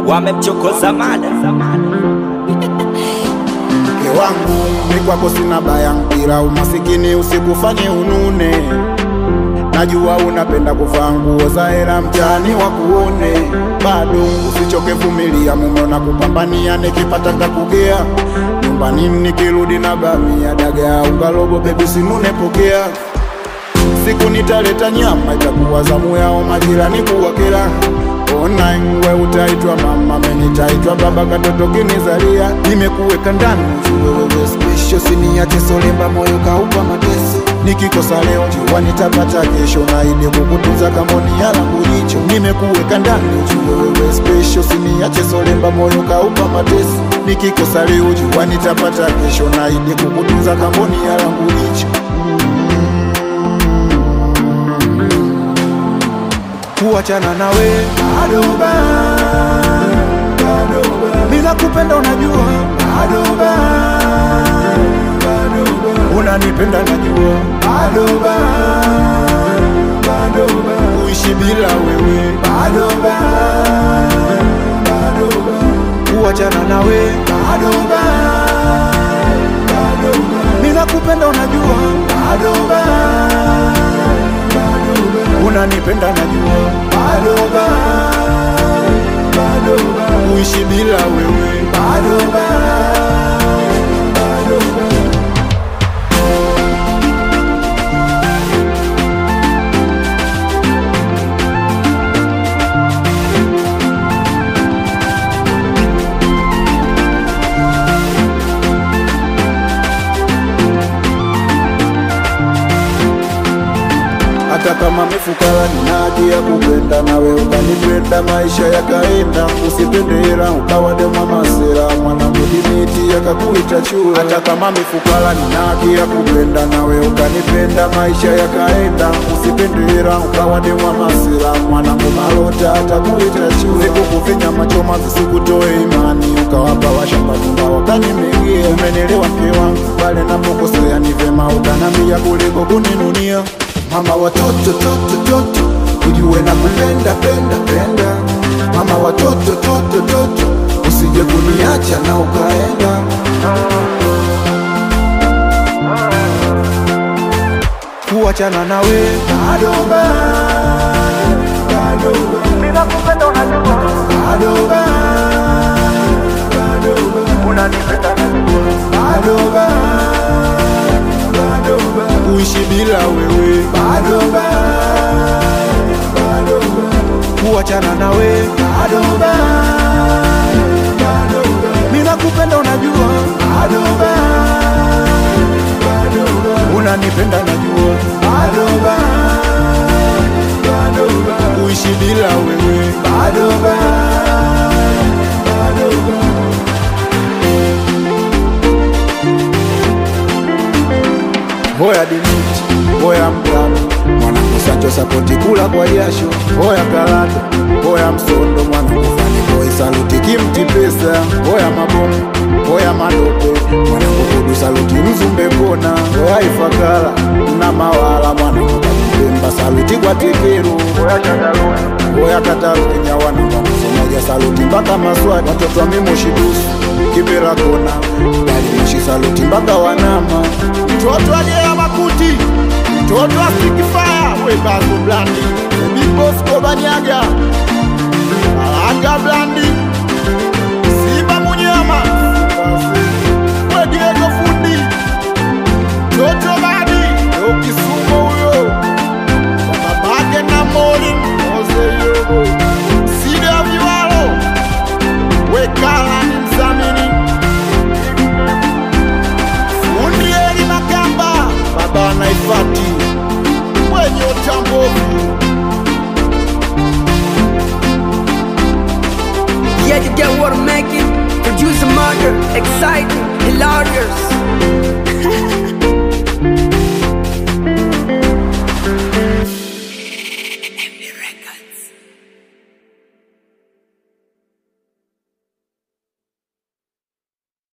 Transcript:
wamemchokoza mada mke wangu ni kwako sina baya, ila umasikini usikufanye unune. Najua unapenda kuvaa nguo za hela mtaani wakuone, bado usichoke, vumilia, mume na kupambania, nikipata nitakugea nyumbani, nikirudi na bamia, dagaa, unga robo, bebi sinune, pokea siku nitaleta nyama, itakuwa zamu yao majirani kuwakera. Ona we utaitwa mama, mimi nitaitwa baba, katoto kinizalia, nimekuweka ndani wewe special, siniache solemba, moyo kaupa mateso. Nikikosa leo jua nitapata kesho, na ili kukutunza kamboni ya langu jicho. Nimekuweka ndani wewe special, siniache solemba, moyo kaupa mateso. Nikikosa leo jua nitapata kesho, na ili kukutunza kamboni ya langu jicho. kuachana nawe bado bado, bila kupenda unajua bado bado, unanipenda najua bado bado, kuishi bila wewe bado bado, kuachana nawe bado bado, bila kupenda unajua bado bado unanipenda najua bado bado kuishi bila wewe bado bado hata kama mifukara nina haki ya kupenda nawe ukanipenda maisha yakaenda usipende hela ukawa demwa masera mwanangu dimiti yakakuita chura hata kama mifukara nina haki ya kupenda nawe ukanipenda maisha yakaenda usipende hela ukawa demwa masera mwanangu malota atakuita chura sikukufinya machoma visikutoe imani ukawapa washambatunga wakanimegia umenelewa mke wangu pale napokosea ni vema ukanambia kuliko kuninunia mama watoto toto toto ujue na kupenda penda penda mama watoto toto toto usije kuniacha na ukaenda kuachana nawe bado bado bila kupenda unajua bado bado unanipenda najua bado bado kuishi bila wewe bado bado kuachana nawe bado bado mina kupenda unajua bado bado unanipenda najua bado bado kuishi bila wewe bado bado Hoya dimiti, hoya mgamo, mwanangu Sancho sapoti kula kwa jasho. Hoya karata, hoya msondo, mwanangu fani boy saluti kimti pesa. Hoya mabomu, hoya madope, mwanangu kudu saluti mzumbe kona. Hoya ifakara na mawala, mwanangu kakipemba saluti kwa tekeru. Hoya chandarua, hoya katarunya, wanangu msomoja saluti mpaka maswati. Watoto wa mimoshi dusu, kibera kona, gari moshi saluti mpaka wanama. Mtoto ajea makuti, mtoto asikifaya, we bazo blandi, big boss kobanyaga, alanga blandi, Simba munyama, we Diego fundi, Toto badi, yo kisumo huyo, babake na mori, oze yobo, Sida viwalo, we kala ni mzamini, fundi eli makamba, baba naifati, wenye utambovu Yeah, you get what I'm making. Produce a murder, exciting, hilarious.